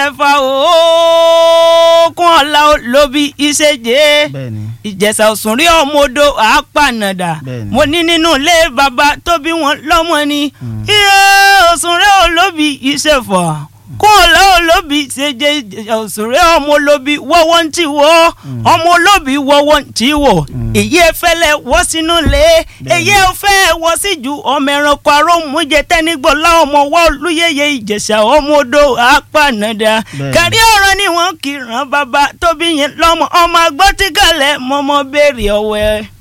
ìṣẹ̀fà òkun ọ̀la lóbi ìṣèjẹ́ bẹ́ẹ̀ni ìjẹ̀ṣà òsùnrí ọmọdé àápànàdà Bẹ́ẹ̀ni. mo ní nínú ilé bàbá tó bí wọn lọ́mọ ni iye òsùnrí olóbi ìṣẹ̀fà kún ọ̀la olóbi ṣèjẹ́ ìjẹ̀ṣà òsùnrí ọmọ olóbi wọ́wọ́ ń tì wọ́ ọmọ olóbi wọ́wọ́ ń tì wọ́ èyí ẹ fẹ́lẹ̀ wọ́ sínú ilé èyí ẹ fẹ́ wọ́ sí ju ọmọ ẹranko arómújẹ tẹ́nigbọ́lá ọmọ wọ́ olúyẹyẹ ìjẹ̀ṣà ọmọ odò àápànàdà Bẹ́ẹ̀ni. kárí ọ̀rọ̀ ni wọ́n kì í ràn bàbá tóbi yẹn lọ́mọ ọmọ agbọ́tígàlẹ̀ mọ́mọ́ béèrè ọ̀wẹ́.